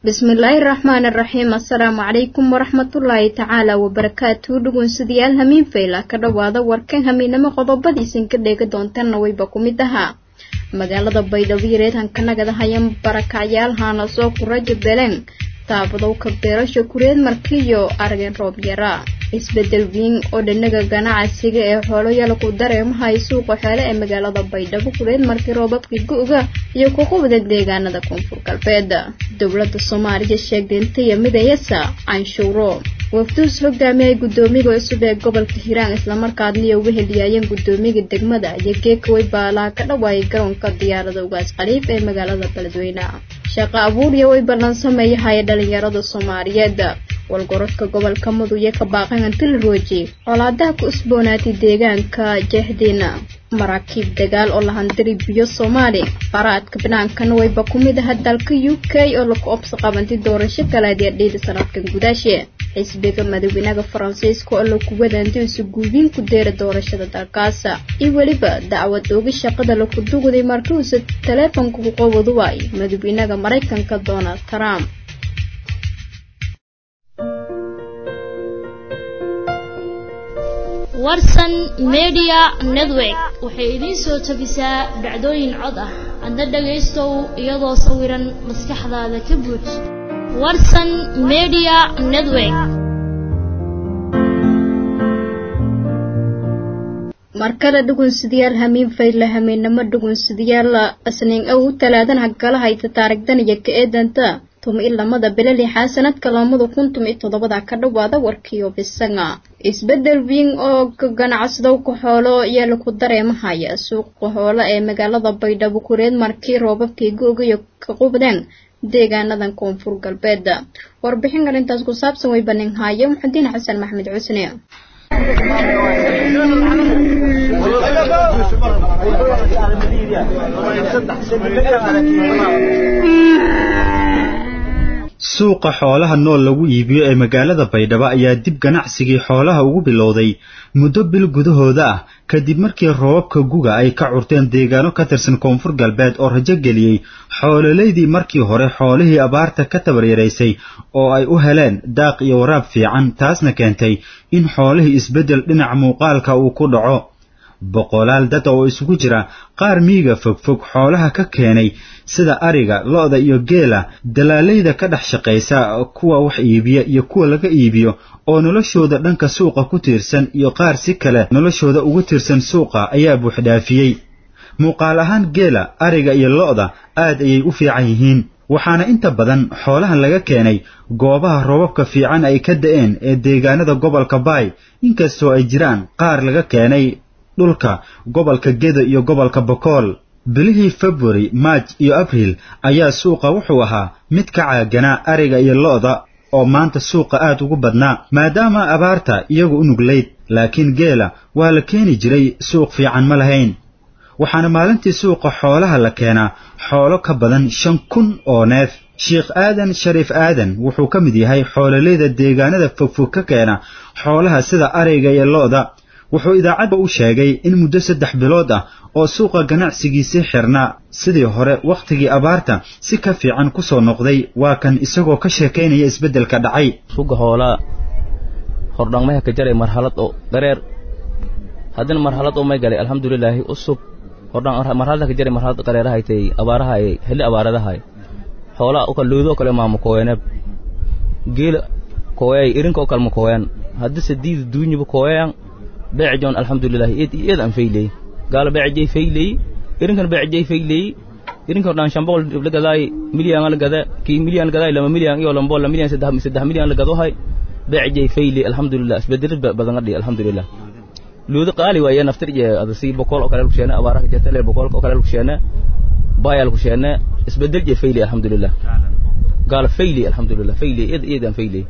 bismillaahi raxmaani raxiim assalaamu calaykum waraxmatullaahi tacaala wabarakaatu dhugunsidayaal hamiin fayla ka dhowaada warkan hamiinamo qodobadiisan ka dheega doontanna wayba ku mid ahaa magaalada baydhabo reedhankanagada hayan barakacyaal haana soo kuraja beleng taabadowka beerasha kureed markiyo arageen roob yara isbedel wiin oo dhanaga ganacsiga ee xooloyaal ku dareemahay suuqa xoole ee magaalada baydhabo kureed markii roobabkii go-ga iyo kuqubda deegaanada koonfur galbeed dowlada soomaaliya sheegtay intaya midayasa canshuuro wafduus hogaamiyay gudoomiga cusub ee gobolka hiiraan islamarkaadniyo uga heliyaayeen gudoomiga degmada iyo geekaway baalaa ka dhawaayay garoonka diyaarada ugaas khaliif ee magaalada beledweyne shaqo abuuriya way ballan sameeyahaya dhalinyarada soomaaliyeed walgorodka gobolka muduye ka baaqahanti la rooji colaadaha ku usboonaatay deegaanka jeexdiina maraakiib dagaal oo lahandiri biyo soomaali faraadka binaankana wayba ku mid aha dalka u k oo laku obsa qabantay doorasho kaleediya dhiida sanadkan gudaashe xisbiga madaweynaaha faransiiska oo laku wadaantay isu guubiin ku deera doorashada dalkaasa iyo weliba dacwad ooga shaqada laku dugday markiuusa taleefonka ku qowadu waay madaweynaaha maraykanka donald trump warsan media network waxay idiin soo tabisaa dhacdooyin cod ah adna dhagaystow iyadoo sawiran maskaxdaada ka buux warsan media network markale dhugunsidayaal hamiin fayle hamiinnamo dhugunsidayaal isniin ow talaadan hagala hayta taarigdan iyo ka eedanta tumi lamada bilali xaasanadka lamada kun tumi toddobada ka dhawaada warkiyo bisanga isbedel wiin oo ganacsadowka xoolo iyo laku dareemahaya suuqa xoolo ee magaalada baydhabo kureed markii roobabkii go-gayo ka qubdeen deegaanadan koonfur galbeed warbixin arrintaas ku saabsan way banin haayo muxudiin xasan maxmed cusne suuqa xoolaha nool lagu iibiyo ee magaalada baydhabo ayaa dib ganacsigii xoolaha ugu bilowday muddo bil gudahooda ah kadib markii roobabka guga ay ka curteen deegaano ka tirsan koonfur galbeed oo rajo geliyey xoololeydii markii hore xoolihii abaarta ka tabaryaraysay oo ay u heleen daaq iyo waraab fiican taasna keentay in xoolihii isbeddel dhinaca muuqaalka uu ku dhaco boqolaal dad oo isugu jira qaar miyiga fogfog xoolaha ka keenay sida ariga lo-da iyo geela dalaalayda ka dhex shaqaysa kuwa wax iibiya iyo kuwa laga iibiyo oo noloshooda dhanka suuqa ku tiirsan iyo qaar si kale noloshooda ugu tiirsan suuqa ayaa buuxdhaafiyey muuqaal ahaan geela ariga iyo lo-da aad ayay u fiican yihiin waxaana inta badan xoolahan laga keenay goobaha roobabka fiican ay ka da'een ee deegaanada gobolka baay inkastoo ay jiraan qaar laga keenay dhulka gobolka gedo iyo gobolka bokool bilihii februari maaj iyo abriil ayaa suuqa wuxuu ahaa mid ka caaganaa ariga iyo lo-da oo maanta suuqa aad ugu badnaa maadaama abaarta iyagu u nuglayd laakiin geela waa la keeni jiray suuq fiican ma lahayn waxaana maalintii suuqa xoolaha la keenaa xoolo ka badan shan kun oo neef sheikh aadan shariif aadan wuxuu ka mid yahay xoololeyda deegaanada fogfog ka keena xoolaha sida ariga iyo lo-da wuxuu idaacadda u sheegay in muddo saddex bilood ah oo suuqa ganacsigiisii xirnaa sidii hore wakhtigii abaarta si ka fiican ku soo noqday waa kan isagoo ka sheekaynaya isbeddelka dhacay suga hoolaa hordhangmaha ka jaray marhalad oo dareer haddina marhalad oo may galay alxamdulilaahi usub hordhmarhalada ka jaray marhalad dareerahaytay abaarahay heli abaaradahay xoolaa uka luudoo kale maama kooyaneeb geela kooyay irinka oo kalma kooyan haddise diida duunyiba kooyayan beejon alxamdulilah eed aan fayley gaala beejay fayley irinkan beejay fayley irinkan dhan shan boqol la gadaay milyan la gada ki milyan la gadaay lama milyan iyo lama boqol milyan saddex saddex milyan la gado hay beejay fayley alxamdulilah isbedel badan qadhi alxamdulilah luuda qaali waaya naftir je ada si boqol oo kale ku sheena abaara ka jirta le boqol oo kale ku sheena bayal ku sheena isbedel je fayley alxamdulilah gaala fayley alxamdulilah fayley eed eed aan fayley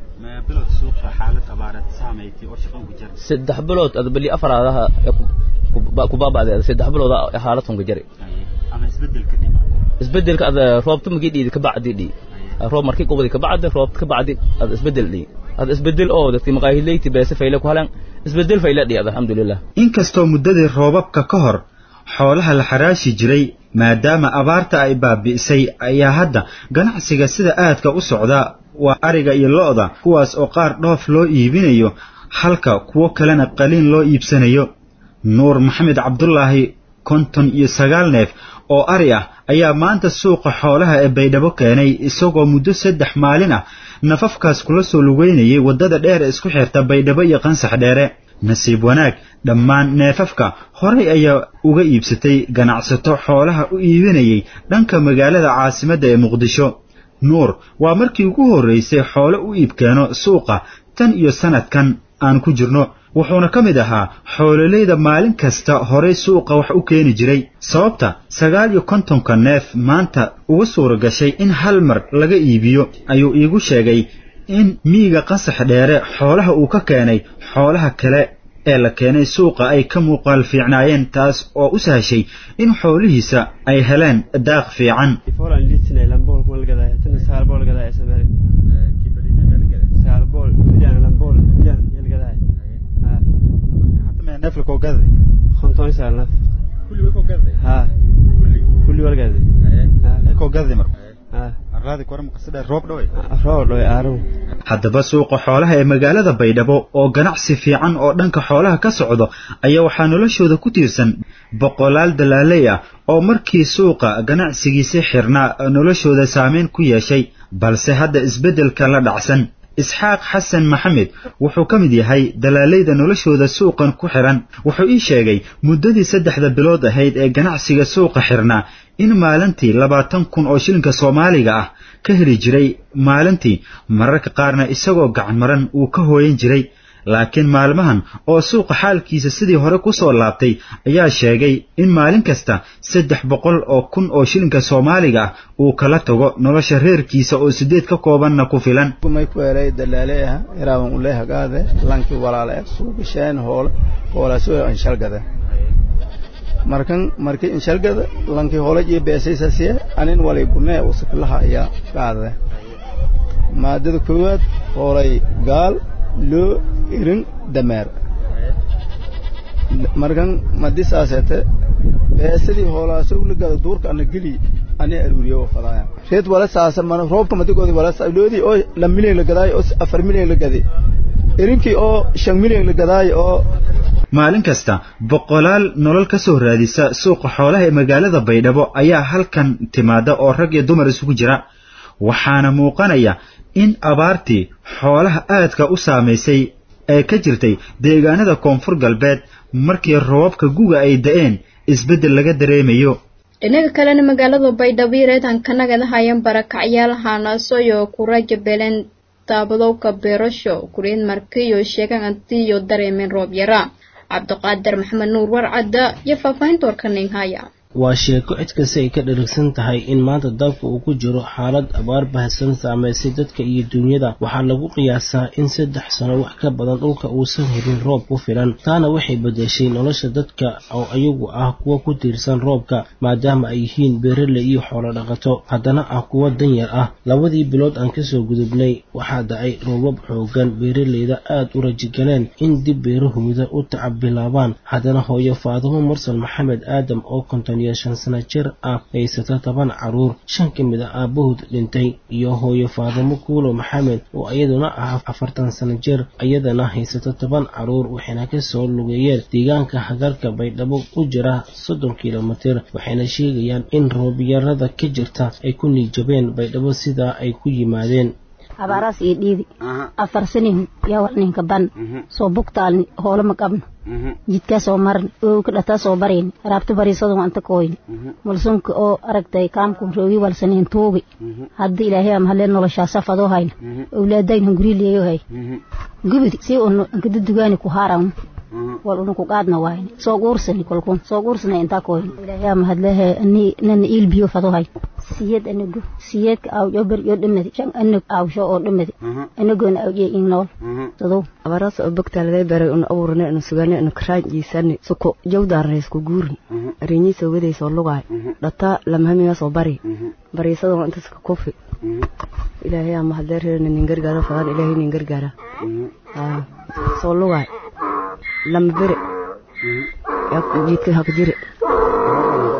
saddex bilood ada beli afaraadaha ku baaba'day ada saddex bilood xaalad hunka jari isbedelka ada roobta magi dhiidi ka bacdi dhi roob markii qubadi ka bacdi roob ka bacdi ada isbedel dhi ada isbedel oo dadki maqaahileyti beese fayle ku halan isbedel fayle dhi ada alxamdulilah inkastoo muddadii roobabka ka hor xoolaha la xaraashi jiray maadaama abaarta ay baabi'isay ayaa hadda ganacsiga sida aadka u socda waa ariga iyo lo-da kuwaas oo qaar dhoof loo iibinayo halka kuwo kalena qaliin loo iibsanayo nuur maxamed cabdulaahi konton iyo sagaal neef oo ari ah ayaa maanta suuqa xoolaha ee baydhabo keenay isagoo muddo saddex maalin ah nafafkaas kula soo lugeynayay waddada dheer ee isku xirta baydhabo iyo qansax dheere nasiib wanaag dhammaan neefafka horay ayaa uga iibsatay ganacsato xoolaha u iibinayay dhanka magaalada caasimadda ee muqdisho nuur waa markii ugu horraysay xoolo u iibkeeno suuqa tan iyo sannadkan aan ku jirno wuxuuna ka mid ahaa xoololeyda maalin kasta horay suuqa wax u keeni jiray sababta sagaal iyo kontonka neef maanta uga suura gashay in hal mar laga iibiyo ayuu iigu sheegay in miyiga qasax dheere xoolaha uu ka keenay xoolaha kale ee la keenay suuqa ay ka muuqaal fiicnaayeen taas oo u sahashay in xoolihiisa ay heleen daaq fiican haddaba suuqa xoolaha ee magaalada baydhabo oo ganacsi fiican oo dhanka xoolaha ka socdo ayaa waxaa noloshooda ku tiirsan boqolaal dalaaley ah oo markii suuqa ganacsigiisi xirnaa noloshooda saameyn ku yeeshay balse hadda isbeddelka la dhacsan isxaaq xasan maxamed wuxuu ka mid yahay dalaaleyda noloshooda suuqan ku xihan wuxuu ii sheegay muddadii saddexda bilood ahayd ee ganacsiga suuqa xirnaa in maalintii labaatan kun oo shilinka soomaaliga ah ka heli jiray maalintii mararka qaarna isagoo gacan maran uu ka hooyan jiray laakiin maalmahan oo suuqa xaalkiisa sidii hore ku soo laabtay ayaa sheegay in maalin kasta saddex boqol oo kun oo shilinka soomaaliga ah uu kala tago nolosha reerkiisa oo sideed ka koobanna ku filan may ku helay dalaaleeha iraaban ule hagaade lankii walaala e suugasheen hoole hoolaasoo anshalgada markan markii inshalgada lankii hoolaj iyo beesaysasiye anin walay gunee usakilaha ayaa qaadade maadada koowaad hoolay gaal loo irin dameer markan madisaasete beesadii hoolaasowlagada duurka ana geli ani aruuriyo fadaaya reed wala saasa mana roobka madigoodi wala loodii oo la milyan la gadaayo oo afar milyan la gadi irinkii oo shan milyan la gadaayo oo maalin kasta boqolaal nolol ka soo raadisa suuqa xoolaha ee magaalada baydhabo ayaa halkan timaada oo rag iyo dumar isugu jira waxaana muuqanaya in abaartii xoolaha aadka u saamaysay ee ka jirtay deegaanada koonfur galbeed markii roobabka guga ay da'een isbeddel laga dareemayo dhinaga kalena magaalada baydhabo reedankanagan hayan barakacyaalahaanasoyo kuraja beelen daabadowka beerasho kuriin markiyo sheegan antiyo dareemeen roob yara cabdiqaadir maxamed nuur warcadda iyo faahfaahinta warkaning haya waa sheeko cid kasta ay ka dharigsan tahay in maanta dalka uu ku jiro xaalad abaar bahasan saamaysay dadka iyo duunyada waxaa lagu qiyaasaa in saddex sano wax ka badan dhulka uusan helin roob ku filan taana waxay bedeshay nolosha dadka oo iyagu ah kuwa ku tiirsan roobka maadaama ay yihiin beeraley iyo xoolo dhaqato haddana ah kuwa danyar ah labadii bilood aan kasoo gudubnay waxaa dacay roobab xoogan beeraleyda aad u rajigaleen in dib beerahooda u tacab bilaabaan haddana hooyo faadimo mursal maxamed aadam oo konton iyo shan sano jir ah haysata toban caruur shan ka mid a aabahood dhintay iyo hooyo faadimo kuulo maxamed oo iyaduna ah afartan sano jir iyadana haysata toban caruur waxayna kasoo lugeeyeen deegaanka hagarka baydhabo u jira soddon kilomitir waxayna sheegayaan in roobyarada ka jirta ay ku niijabeen baydhabo sidaa ay ku yimaadeen abaaraas iyo dhiidi afar sanihu yaa wax ninka ban soo bugtaalni hoolo ma qabno jidkaa soo marni oo ka dhataa soo barayni raabta bariisadu anta kooyni mulsunka oo aragtay kaamku roogi walsaniin tuugi hadda ilaahay am halee noloshaasa fadoo hayna awlaadayna gurileeyo hay gubidi si unu ankada dugaani ku haaran wal unu ku qaadna waayni soo guursani kolkun soo guursana intaa kooyni ilaahay am hadlehe ani nana iilbiyo fadoo hay siyad anagu siyadka awjo ber yo dhamadi shan anag awsho oo dhamadi anagona awje in nool sado abaras oo bogtaaladay baray un abuurne inu sugane inu karaajiisani suko jawdaarna isku guurin arinyi soo waday soo lugaay dhata lamahamiga soo bari bariisada inta suka kufi ilaahay ama hadee reerna nin gargaara fadaan ilaahay nin gargaara soo lugaay lama bere jiidka haka jire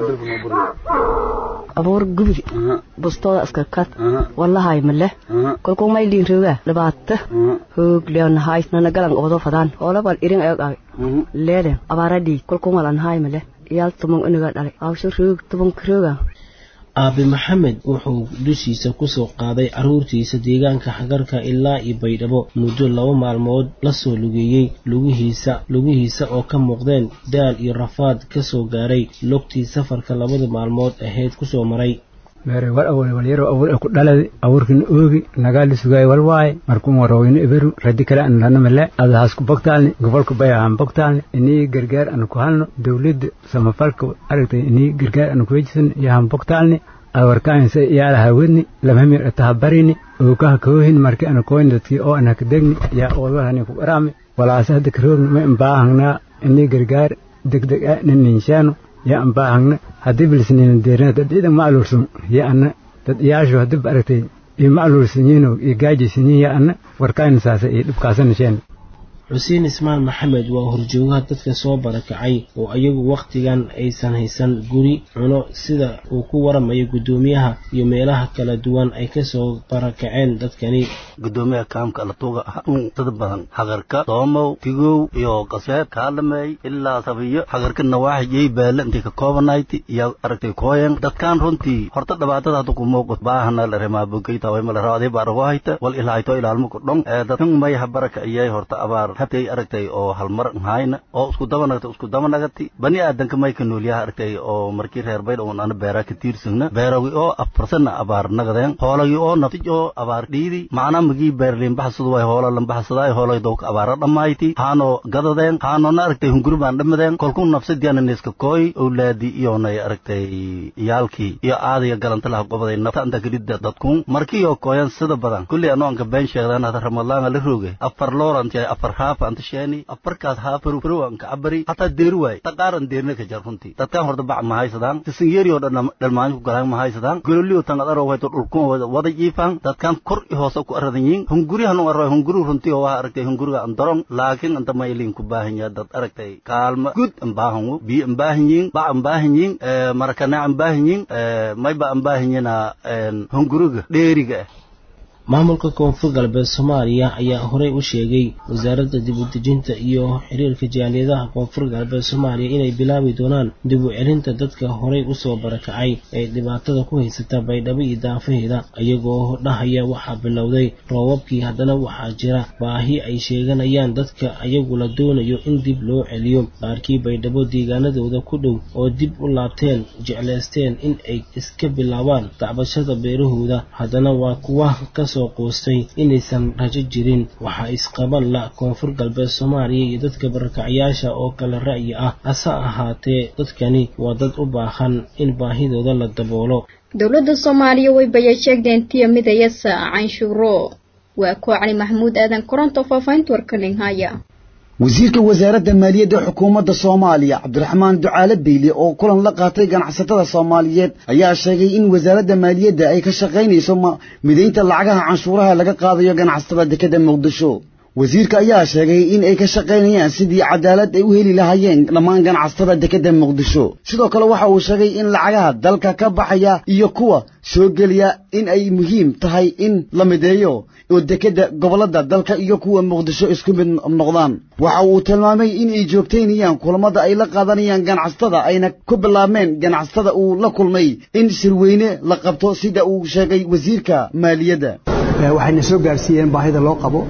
abuur gubdi bustooda iska kad wallahay male kolkuu maylin roga dhibaata hoog leonahay nana galan oodo fadaan hoolabal irin ayog ag leede abaaradii kolkuu malanhay male iyaal tumon iniga dhalay awsho roog tumonka rooga aabe maxamed wuxuu dushiisa kusoo qaaday carruurtiisa deegaanka xagarka ilaa iyo baydhabo muddo laba maalmood lasoo lugeeyey lugihiisa lugihiisa oo ka muuqdeen daal iyo rafaad ka soo gaaray logtii safarka labada maalmood ahayd kusoo maray mere wal awal wal yaro awur ku dhaladi awurkin oogi nagaali sugay wal waay markuu warooyno iberu radi kale an lana male adahaas ku bogtaalni gobolka bay ahaan bogtaalni inii gargaar an ku halno dawladda samafalka aragtay inii gargaar an ku wejisan yahan bogtaalni awarkaansa iyaalaha wedni lamhamir ataha barini ookaha koohin marki ana koyn dadkii oo ana kadegni yaa oodahani ku qaraami walaase hadda karoogni ma imbaahangnaa inii gargaar degdeg ah nininshaano yaa an baahagna haddii bilsiniina deerina dad ciidan ma aluursan yaa anna dad iyaashu haddii ba aragtay iyo ma aluursanyiinoo iyo gaajaysanyiin yaa anna warkaayna saasa iyo dhibkaasanasheen xuseen ismaan maxamed waa horjoogaha dadka soo barakacay oo iyagu wakhtigan aysan haysan guri cuno sida uu ku waramayo guddoomiyaha iyo meelaha kala duwan ay kasoo barakaceen dadkani gudoomiyaha kaamka alatuuga ah un dad badan hagarka doomow tigow iyo qaseed kaalameey ilaa sabiyo hagarka nawaaxi yey beele intay ka koobanayti iyo aragtay kooyen dadkaan runtii horta dhibaatada hadda ku muuqat baahana la remaabogeyta way mala raadii baa rago hayta wal ilahayto ilaalmo ku dhon ee dadkan may ha baraka iyay horta abaar habtay aragtay oo halmar hayna oo isku daba nagtay isku daba nagati bani aadanka may ka noolyaha aragtay oo markii reer baydh oon ana beeraa ka tiirsagna beeragi oo afarsana abaar nagadeen hoolagi oo naftij oo abaar dhiidi macnaa magii beerliin baxsadu way hoola lan baxsadaay hoolay dowka abaara dhammayti haano gadadeen haanona aragtay hunguri baan dhamadeen kolkuu nafsadiana neeska kooy owlaadi iyonay aragtay iyaalkii iyo aadaya galanta laha gobaday nafta anta kadhidda dadkun markiioo kooyan sida badan kulli anoo anka been sheegdaan hada ramadaanga la rooge afar looranti afar haaf anta sheeni afarkaas haafaru farow anka cabari hataa deeri waay taqaaran deerina ka jar runtii dadkaan horta bac ma haysadaan tisinyeerioo dhan dhalmaanyo ku galaan ma haysadaan gololiyo tangadaro wayto dhulkun wada jiifaan dadkaan kor i hoose ku aradan yiin hungurihan arro hunguri runtii oo waa aragtay hunguriga andaron laakiin anta maylin ku baahan yaha dad aragtay kaalma gud an baahanwo biyo an baahan yiin bac an baahan yiin marakanaac an baahan yiin mayba an baahan yina hunguriga dheeriga ah maamulka koonfur galbeed soomaaliya ayaa horey u sheegay wasaaradda dib u dejinta iyo xiriirka jaaliyadaha koonfur galbeed soomaaliya inay bilaabi doonaan dib u celinta dadka horey usoo barakacay ee dhibaatada ku haysata baydhabo iyo daafaheeda iyagoo dhahaya waxaa bilowday roobabkii haddana waxaa jira baahi ay sheeganayaan dadka ayagu la doonayo in dib loo celiyo qaarkii baydhabo deegaanadooda ku dhow oo dib u laabteen jeclaysteen in ay iska bilaabaan dacbashada beerahooda haddana waa kuwa kasoo qoostay inaysan rajo jirin waxaa isqaban la koonfur galbeed soomaaliya iyo dadka barakacyaasha oo kale ra'yi ah hase ahaatee dadkani waa dad u baahan in baahidooda la daboolo dowladda soomaaliya way baya sheegdeen tiya midayasa canshuuro waa koo cali maxamuud aadan koronto faafahinta warkaninhaya wasiirka wasaaradda maaliyadda xukuumadda soomaaliya cabdiraxmaan ducaale beyle oo kulan la qaatay ganacsatada soomaaliyeed ayaa sheegay in wasaaradda maaliyadda ay ka shaqaynayso midaynta lacagaha canshuuraha laga qaadayo ganacsatada dekedda muqdisho wasiirka ayaa sheegay in ay ka shaqaynayaan sidii cadaalad ay u heli lahaayeen dhammaan ganacsatada dekedda muqdisho sidoo kale waxa uu sheegay in lacagaha dalka ka baxaya iyo kuwa soo geliya in ay muhiim tahay in la mideeyo oo dekedda gobollada dalka iyo kuwa muqdisho isku mid noqdaan waxa uu tilmaamay in ay joogtaynayaan kulamada ay la qaadanayaan ganacsatada ayna ku bilaabmeen ganacsatada uu la kulmay in shirweyne la qabto sida uu sheegay wasiirka maaliyadda waxayna soo gaarsiiyeen baahida loo qabo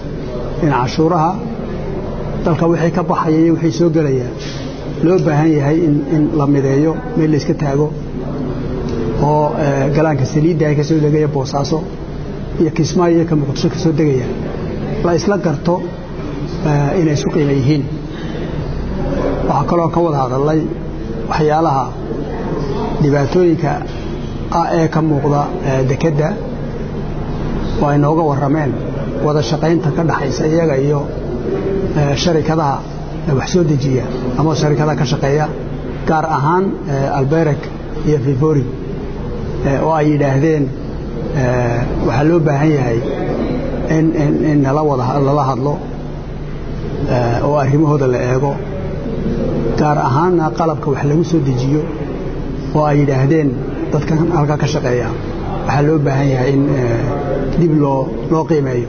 in cashuuraha dalka wixii ka baxaya iyo wixii soo gelaya loo baahan yahay in la mideeyo meel layska taago oo galaanka saliidda ay ka soo degaya boosaaso iyo kismaayo iyo ka muqdisho ka soo degaya la isla garto inay isku qiima yihiin waxaa kaloo ka wada hadallay waxyaalaha dhibaatooyinka ah ee ka muuqda dekedda oo ay nooga warrameen wada shaqaynta ka dhaxaysa iyaga iyo sharikadaha wax soo dejiya ama sharikadaha ka shaqeeya gaar ahaan albereg iyo vivori oo ay yidhaahdeen waxaa loo baahan yahay in nala wada lala hadlo oo arrimahooda la eego gaar ahaanna qalabka wax lagu soo dejiyo oo ay yidhaahdeen dadkan halkaa ka shaqeeya waxaa loo baahan yahay in dib loo loo qiimeeyo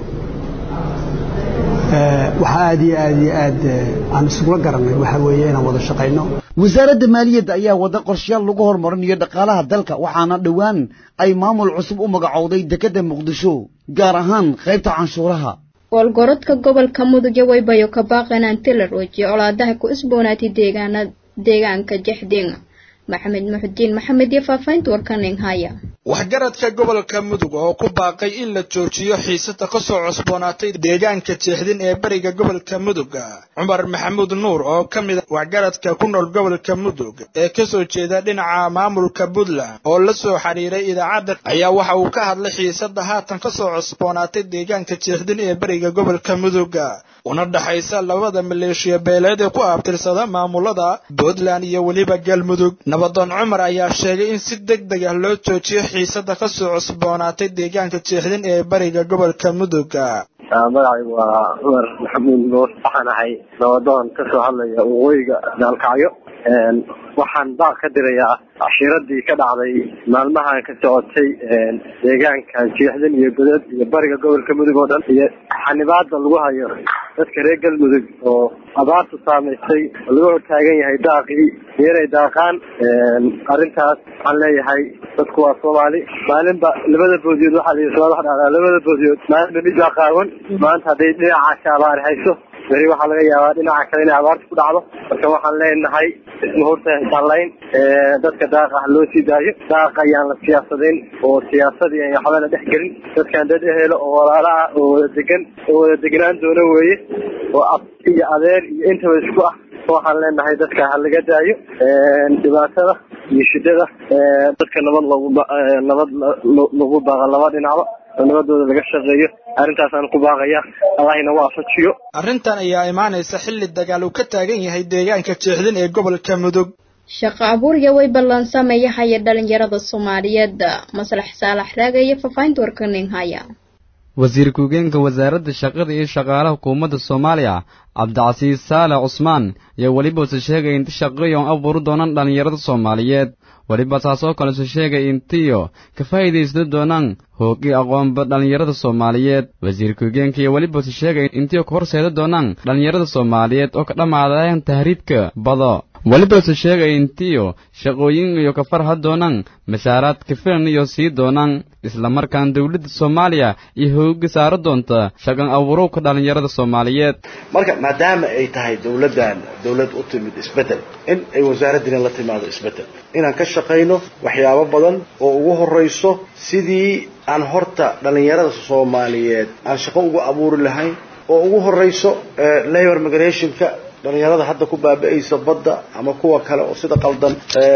waxaa aad iyo aad iyo aad aan isugula garanay waxaa weeye inaan wada shaqayno wasaaradda maaliyadda ayaa wada qorshayaal lagu horumarinayo dhaqaalaha dalka waxaana dhowaan ay maamul cusub u magacowday dekedda muqdisho gaar ahaan qaybta canshuuraha goolgorodka gobolka mudug waybayo ka baaqanaan tilar oojiye colaadaha ku isboonaatay deegaana deegaanka jexding maxamed muxudiin maxamed iyo faafahinta warkaning haya waxgaradka gobolka mudug oo ku baaqay in la joojiyo xiisada ka soo cusboonaatay deegaanka jeexdin ee beriga gobolka mudug cumar maxamuud nuur oo ka mid a waxgaradka ku nool gobolka mudug ee kasoo jeeda dhinaca maamulka puntland oo la soo xiriiray idaacadda ayaa waxa uu ka hadlay xiisada haatan ka soo cusboonaatay deegaanka jeexdin ee beriga gobolka mudug una dhaxaysa labada maleeshiya beeleed ee ku abtirsada maamulada puntland iyo weliba galmudug nabadoon cumar ayaa sheegay in si deg deg ah loo joojiyo xiisada ka soo cusboonaatay deegaanka jeexdin ee bariga gobolka mudug magacaygu waa cumar maxamuud nuur waxaan ahay nabadoon ka soo hadlaya waqooyiga daalkacyo waxaan baaq ka dirayaa cashiiradii ka dhacday maalmahan ka socotay deegaanka jeexdin iyo godad iyo bariga gobolka mudug oo dhan iyo xanibaada lagu hayo dadka reer galmudug oo abaartu saamaysay oo laga hortaagan yahay daaqii iyo inay daaqaan arrintaas waxaan leeyahay dadku waa soomaali maalinba labada boodiyood waxaa la yidhi wax dhacdaa labada boodiyood maalinba mid baa qaawan maanta hadday dhinacaasi abaar hayso beri waxaa laga yaabaa dhinaca kale inay abaarta ku dhacdo marka waxaan leenahay ismahurta hisaalayn dadka daaqa ha loo sii daayo daaqa ayaan la siyaasadayn oo siyaasadii aan waxba la dhex gelin dadkan dad ehelo oo walaala ah oo wada degan oo wada degnaan doono weeye oo ab iyo adeer iyo intaba isku ah waxaan leenahay dadka ha laga daayo dhibaatada iyo shidada dadka nabad loogu nabad lagu baaqa laba dhinacba oo nabadooda laga shaqeeyo arrintaasaan ku baaqaya allahina waafajiyo arrintan ayaa imaanaysa xilli dagaal uu ka taagan yahay deegaanka jeexdin ee gobolka mudug shaqo abuurya way ballansameeya haya dhalinyarada soomaaliyeed maslax saalax raaga iyo faafahinta warkaning haya wasiir ku-geenka wasaaradda shaqada iyo shaqaalaha hukuumadda soomaaliya cabdicasiis saale cusmaan ayaa welibase sheegay inta shaqayoon abuuri doonaan dhallinyarada soomaaliyeed weliba taasoo kalese sheegay intiyo ka faa'iidaysta doonaan hoogii aqoonba dhallinyarada soomaaliyeed wasiir ku-geenka iyo welibase sheegay intiyo ka horseeda doonaan dhallinyarada soomaaliyeed oo ka dhammaadayan tahriibka bado welibase sheegay intiyo shaqooyin iyo ka farha doonaan mashaaraad ka filan iyo sii doonaan islamarkaan dowladda soomaaliya iyo hooga saaro doonta shaqan abuurowka dhallinyarada soomaaliyeed marka maadaama ay tahay dowladdan dowlad u timid isbeddel in ay wasaaraddina la timaado isbeddel inaan ka shaqayno waxyaabo badan oo ugu horrayso sidii aan horta dhallinyarada soomaaliyeed aan shaqo ugu abuuri lahayn oo ugu horrayso labor migrationka dhalinyarada hadda ku baaba'aysa badda ama kuwa kale oo sida qaldan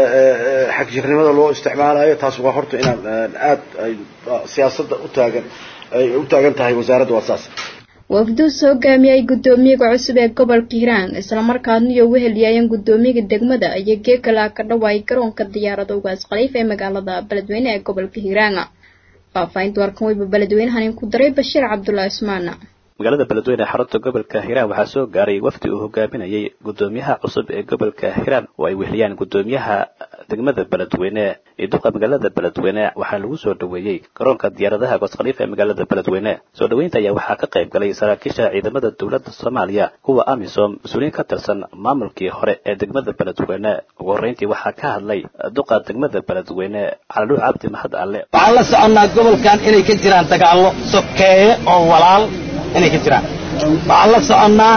xagjirnimada loo isticmaalayo taas waa horta inaan aad ay siyaasadda u taagan ay u taagan tahay wasaaradda waa saas wafduus hogaamiyay guddoomiyaga cusub ee gobolka hiiraan islamarkaadna iyo wehelyaayeen guddoomiyaga degmada iyo geegalaa ka dhawaay garoonka diyaarada ugaas khaliif ee magaalada beledweyne ee gobolka hiiraan faafahinta warkan weyba beledweynahan ku daray bashiir cabdulaahi ismaan magaalada beledweyne ee xarunta gobolka hiiraan waxaa soo gaaray wafdi uu hogaaminayay guddoomiyaha cusub ee gobolka hiiraan oo ay weheliyaan guddoomiyaha degmada beledweyne iyo duqa magaalada beledweyne waxaa lagu soo dhoweeyey garoonka diyaaradaha goos khaliif ee magaalada beledweyne soo dhoweynta ayaa waxaa ka qayb galay saraakiisha ciidamada dowladda soomaaliya kuwa amisom mas-uuliyiin ka tirsan maamulkii hore ee degmada beledweyne ugu horreyntii waxaa ka hadlay duqa degmada beledweyne calaluuc cabdi mahad alle waxaan la soconnaa gobolkan inay ka jiraan dagaallo sokeeye oo walaal inay ka jiraan waxaan la soconnaa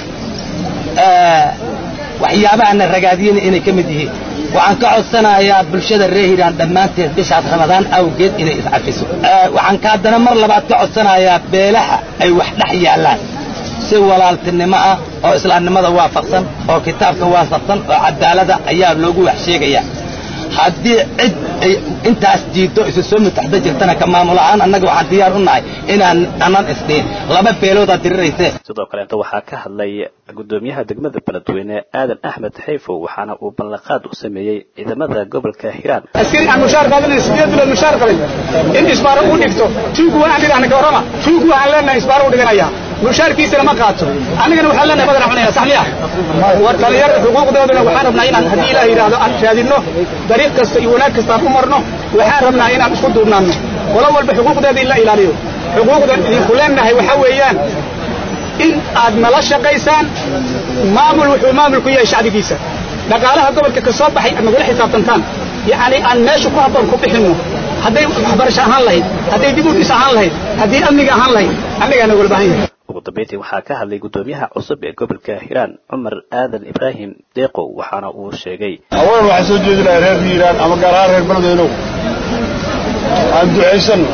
waxyaabahana ragaadiyana inay ka mid yihiin waxaan ka codsanayaa bulshada reer hiiraan dhammaanteed bishaas ramadaan awgeed inay iscafiso waxaan ka haddana mar labaad ka codsanayaa beelaha ay wax dhex yaallaan si walaaltinimo ah oo islaamnimada waafaqsan oo kitaabka waafaqsan oo cadaalada ayaa loogu wax sheegayaa haddii cid ay intaas diiddo isu soo mutaxda jirtana ka maamul ahaan annaga waxaan diyaar u nahay inaan anan isdhihin laba beeloodaa dirirayse sidoo kaleeta waxaa ka hadlay guddoomiyaha degmada beledweyne aadan axmed xayfow waxaana uu ballanqaad u sameeyey ciidamada gobolka hiiraan askari aan mushaar qaadanay sideed bilood mushaar qabay in isbaaro u dhigto tuugu waan idhahna ka warrama tuugu waxaan leenahay isbaaro u dhiganaya mushaarkiisana ma qaato annagana waxaan leenahay badan cunaya sax miya war dhallinyarada xuquuqdoodana waxaan rabnaa inaan haddii ilaah yidhaahdo aan raadinno dariiq kasta iyo wanaag kasta aan u marno waxaan rabnaa inaan isku duubnaanno qolo walba xuquuqdeeda in la ilaaliyo xuquuqdan idinku leenahay waxaa weeyaan in aad nala shaqaysaan maamul wuxuu maamul ku yahay shacbigiisa dhaqaalaha gobolka ka soo baxay aad nagula xisaabtantaan yacni aan meesha ku habboon ku bixinno hadday waxbarasho ahaan lahayd hadday dib u dhis ahaan lahayd haddii amniga ahaan lahayd annagaa nagula baahan yahay ugu dambeyntii waxaa ka hadlay guddoomiyaha cusub ee gobolka hiiraan cumar aadan ibraahim deeqow waxaana uu sheegay awalan waxaan soo jeedinayaa reer hiiraan ama gaar ahaan reer beledweynow aan ducaysanno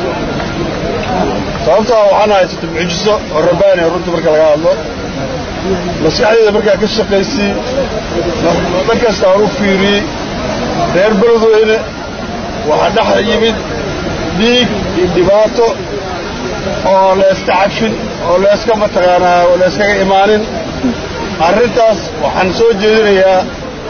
sababtaa waxaan haysata mucjiso oo rabbaani runtii marka laga hadlo maskaxdeeda markaa ka shaqaysay dhan kasta aan u fiiriyey reer beledweyne waxaa dhex yimid dhiig iyo dhibaato oo layska cafin oo layska mataqaanaa oo layskaga imaanin arrintaas waxaan soo jeedinayaa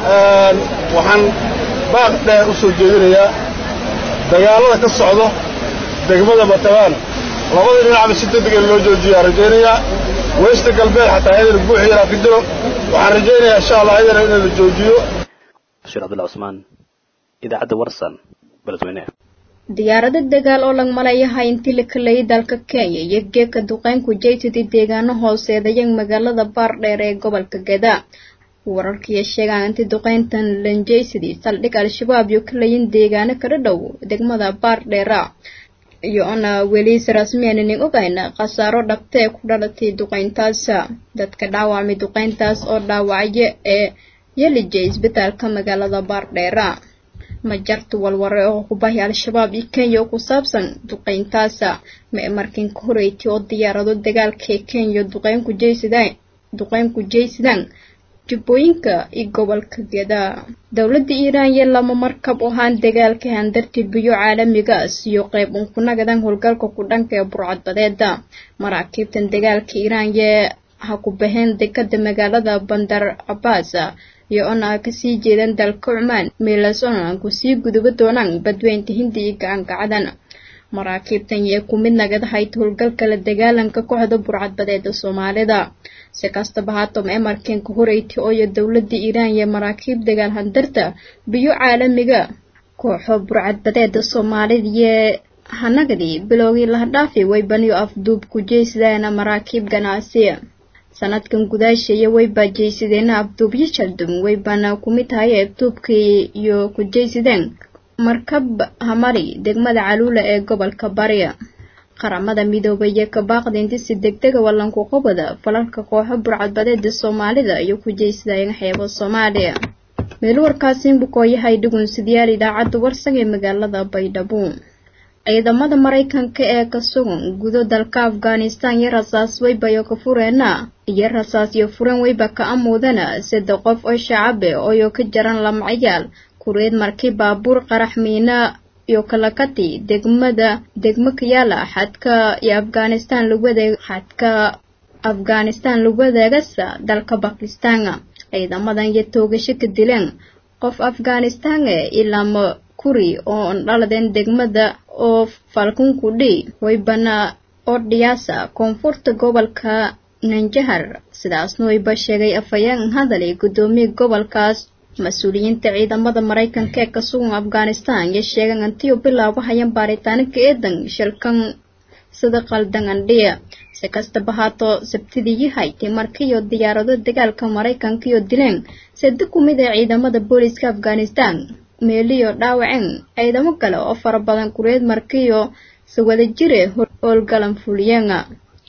waxaan baaq dheer u soo jeedinayaa dagaallada ka socdo degmada mataqaana labada dhinacba si degdega loo joojiyaa rajaynayaa weysta galbeed xataa ayadana buuxi yaraa ka jiro waxaan rajaynayaa insha allah ayadana in la joojiyo bashiir cabdulla cusmaan idaacadda warsan beledweyne diyaarado dagaal oo lag malayaha intii la kalayay dalka kenya iyo geeka duqeynku jaytidi deegaano hooseedaya magaalada baardheer ee gobolka geda wararkiiyo sheegaan intii duqeyntan lanjaysidi saldhig al-shabaab iyo kalayin deegaano kala dhow degmada baardheera iyo ona weliis rasmiyaananin ogayna khasaaro dhabta ee ku dhalatay duqeyntaas dadka dhaawacmay duqeyntaas oo dhaawacyo ee yelijay isbitaalka magaalada baardheera ma jarto walware oo hubahi al-shabaab iyo kenya oo ku saabsan duqeyntaasa ma markin ka horeyti oo diyaarado dagaalka ee kenya duqeynku jaysidaan duqeynku jaysidaan jubbooyinka iyo gobolka geda dowladda iiraan iyo lama markab oo haan dagaalka handarti biyo caalamigaas iyo qayb unkunagadan howlgalka ku dhanka ee burcadbadeeda maraakiibtan dagaalka iiraan yee ha ku baheen dekada magaalada bandar cabaas iyo ona kasii jeedan dalka cumaan meelaas ona kusii guduba doonaan badweynta hindi iyo gacangacadan maraakiibtan yee ku mid nagadahayd howlgalka la dagaalanka kooxda burcadbadeeda soomaalida si kastaba haatama emarkenka horeyti ooyo dowladda iiraan iyo maraakiib dagaal handarta biyo caalamiga kooxo burcadbadeeda soomaalida yee hanagadii bilowgii lahadhaafi waybaniyo afduub ku jeysadana maraakiib ganacsi sanadkan gudaasheeya waybaa jeysadeena afduubyo jaldum waybana kumid tahay afduubkii iyo ku jeysadeen markab hamari degmada caluula ee gobolka bari qaramada midoobay iyo kabaaqda intisi degdega wallanku qobada falalka kooxo burcadbadeeda soomaalida iyo ku jeysadayeen xeebo soomaaliya meel warkaasiin bukooyahay dhugunsidayaal idaacadda warsag ee magaalada baydhabo ciidamada maraykanka ee ka sugan gudo dalka afghanistan iyo rasaas weybayo ka fureena iyo rasaas iyo furan weyba ka amuudana saddex qof oo shacabe ooyo ka jaran lamacayaal kureed markii baabuur qarax miina iyo kalakati degmada degmo kayaala xadka iyo afghanistan lagu wadeeg xadka afghanistan lagu wadeegasa dalka bakistan ciidamadan iyo toogasho ka dileen qof afghanistan e ilaama kuri oo dhaladeen degmada oo falkunkudhi waybana oo dhiyaasa koonfurta gobolka nanjahar sidaasna wayba sheegay afhayeen hadali guddoomiye gobolkaas mas-uuliyiinta ciidamada maraykanka ee ka sugan afghanistan iyo sheegan antiyo bilaabahayan baaritaano ka eedan shilkan sida qaldan andhiya si kastaba haato sabtidii yahaytay markiiyo diyaarado dagaalka maraykanka iyo dileen sade ku mid ee ciidamada booliska afghanistan meeliyo dhaawaceen ciidamo kale oo fara badan kureed markiiyo si wada jire howlgalan fuliyeenga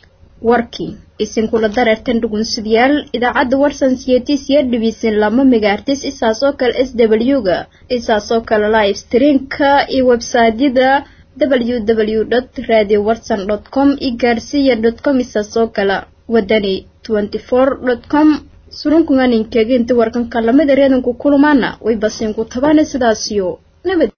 warkii isinkula dareertan dhugunsidayaal idaacadda warsan siyatisya dhibiisan lama megaartis isaas oo kale s w ga isaas oo kale live streamka iyo websiteyada www dot radio watson dot com iyo gaarsiya dot com isaas oo kale wadani twenty four dot com surunkunganinkeega inta warkanka lamida reedanku kulumaana way basiinku tabaana sidaasiyo nabad